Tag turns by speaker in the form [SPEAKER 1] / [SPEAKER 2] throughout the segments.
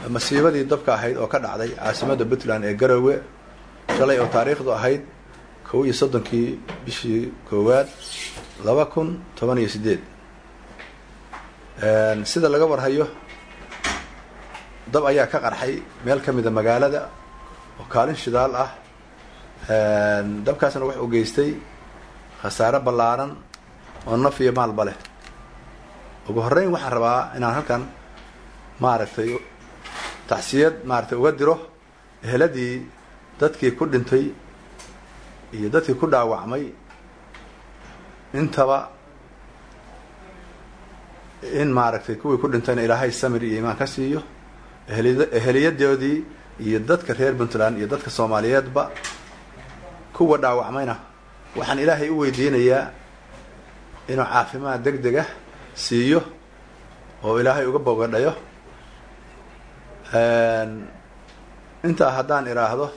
[SPEAKER 1] masiibadii dabka ahayd oo ka dhacday caasimadda puntland ee garowe shalay oo taariikhdu ahayd kow iyo soddonkii bishii koowaad laba kun toban iyo sideed sida laga warhayo dab ayaa ka qarxay meel ka mida magaalada oo kaalin shidaal ah dabkaasna wuxuu geystay khasaare ballaaran oo naf iyo maalba leh ugu horreyn waxaan rabaa inaan halkan maaragtay tacsiyad maaragtay uga diro eheladii dadkii ku dhintay iyo dadkii ku dhaawacmay intaba in maaragtay kuwii ku dhintayna ilaahay samir iyo imaan ka siiyo eheliy eheliyadoodii iyo dadka reer puntland iyo dadka soomaaliyeedba kuwa dhaawacmayna waxaan ilaahay u weydiinayaa inuu caafimaad deg deg ah siiyo oo ilaahay uga bogadhayo intaa haddaan idhaahdo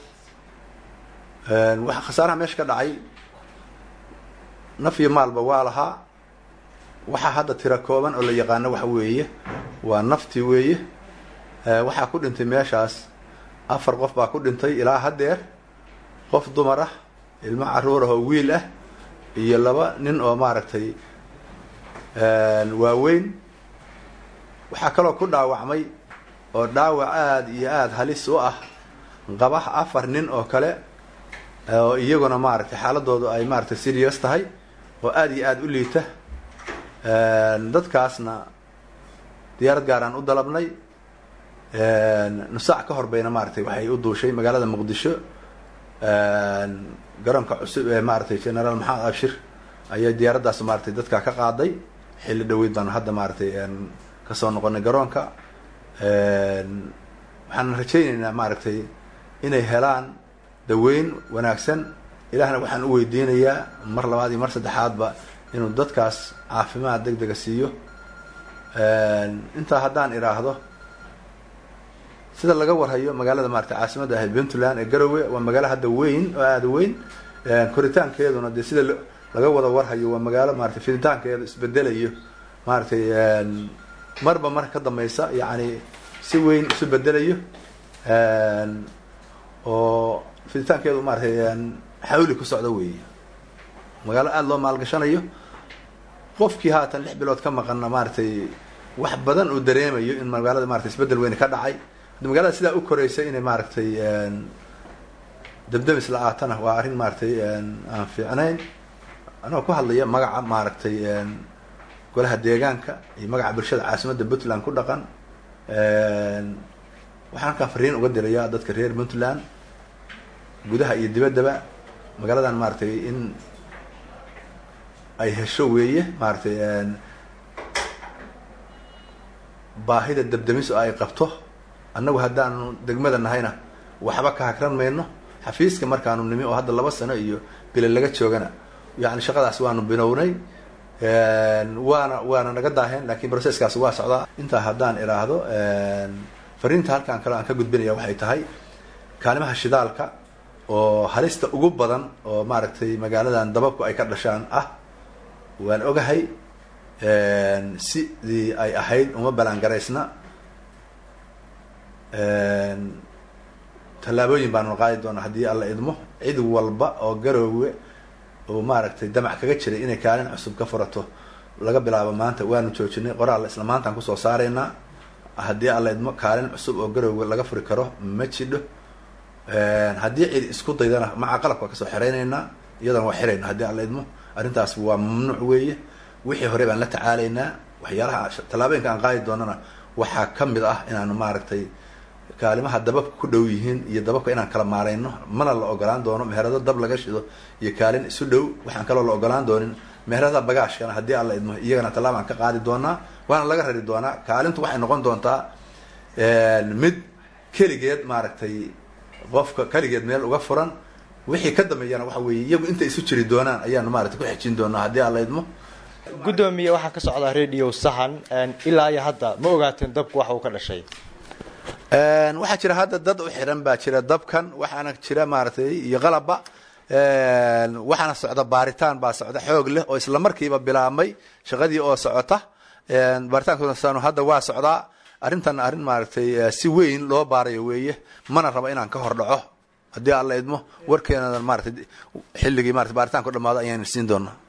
[SPEAKER 1] waxa khasaaraha meesha ka dhacay naf iyo maalba waa lahaa waxaa hadda tira kooban oo la yaqaano waxa weeye waa naftii weeye waxaa ku dhintay meeshaas afar qof baa ku dhintay ilaa haddeer qof dumar ah ilmo caruur ah oo wiil ah iyo laba nin oo maaragtay waaweyn waxaa kaloo ku dhaawacmay oo dhaawac aada iyo aada halis u ah qaba afar nin oo kale oo iyaguna maaragtay xaaladoodu ay maaragtay serious tahay oo aada iyo aada u liita dadkaasna diyaarad gaaraan u dalabnay nusaac ka hor bayna maaragtay waxay u duushay magaalada muqdisho garoonka cusub ee maaragtay generaal maxamed abshir ayaa diyaaraddaas maaragtay dadkaa ka qaaday xilli dhaweyd baanu hadda maaragtay kasoo noqonay garoonka waxaan rajaynaynaa maaragtay inay helaan daweyn wanaagsan ilaahna waxaan u weydiinayaa mar labaad iyo mar saddexaadba inuu dadkaas caafimaad deg dega siiyo intaa haddaan idhaahdo sida laga warhayo magaalada maaragtay caasimadda ahayd puntland ee garowe waa magaalo hadda weyn oo aada weyn koritaankeeduna dee sida laga wada warhayo waa magaalo maratay fiditaankeedu isbedelayo maaragtay marba marka ka dambaysa yacni si weyn isu bedelayo oo fiditaankeedu maaratay xawli ku socdo weeye magaalo aada loo maalgashanayo qofkii haatan lix bilood ka maqanna maaragtay wax badan uu dareemayo in magaalada maratay isbedel weyne ka dhacay magaalada sidaa u koraysa inay maaragtay dabdamis la-aatana waa arrin maaragtay aan fiicnayn anagoo ku hadlaya magaca maaragtay golaha deegaanka iyo magaca bulshada caasimadda puntland ku dhaqan waxaan halkaan fariin uga dirayaa dadka reer puntland gudaha iyo dibaddaba magaaladan maaragtay in ay hesho weeye maaragtay baahida dabdamis oo ay qabto annagu haddaanu degmada nahayna waxba ka hagran mayno xafiiska markaanu nimi oo hadda laba sano iyo bile laga joogana yani shaqadaas waanu binownay waana waana naga daaheen lakin processkaas waa socdaa intaa haddaan idhaahdo fariinta halkaan kale aan ka gudbinaya waxay tahay kaalimaha shidaalka oo halista ugu badan oo maaragtay magaaladan dababku ay ka dhashaan ah waan ogahay sidii ay ahayd uma balaangaraysna tallaabooyin baanu qaadi doonaa haddii alla idmo cid walba oo garoowe oo maaragtay damac kaga jiray inay kaalin cusub ka furato laga bilaabo maanta waanu joojinay qoraal isla maantaan kusoo saaraynaa haddii alla idmo kaalin cusub oo garoowe laga furi karo ma jidho haddii cid isku daydana maca qalabka kasoo xiraynaynaa iyadana waa xirayna haddii alla idmo arrintaas waa mamnuuc weeye wixii hore baan la tacaalaynaa waxyaalaha tallaabooyinka aan qaadi doonana waxaa ka mid ah inaanu maaragtay kaalimaha dababka ku dhow yihiin iyo dababka inaan kala maarayno mana la ogolaan doono meherado dab laga shido iyo kaalin isu dhow waxaan kaloo la ogolaan doonin meherada bagaashkana haddii alla idmo iyagana tallaabaan ka qaadi doonaa waana laga rari doonaa kaalintu waxay noqon doontaa mid keligeed maaragtay qofka keligeed meel uga furan wixii ka dambeeyana waxa weeye iyagu intay isu jiri doonaan ayaanu maaragtay ku xejin doonaa haddii alla idmo
[SPEAKER 2] guddoomiye waxaa ka socdaa radio sahan ilaa iyo hadda ma ogaateen dabku waxa uu ka dhashay
[SPEAKER 1] waxaa jira hadda dad u xiran baa jira dabkan waxaana jira maaragtay iyo qalabba waxaana socda baaritaan baa socda xoog leh oo isla markiiba bilaabmay shaqadii oo socota baaritaankoodasanu hadda waa socdaa arrintan arrin maaragtay si weyn loo baarayo weeye mana rabo inaan ka hor dhaco haddii alla idmo warkeenadan maaragtay xilligii marata baaritaanku dhamaado ayaan siin doonaa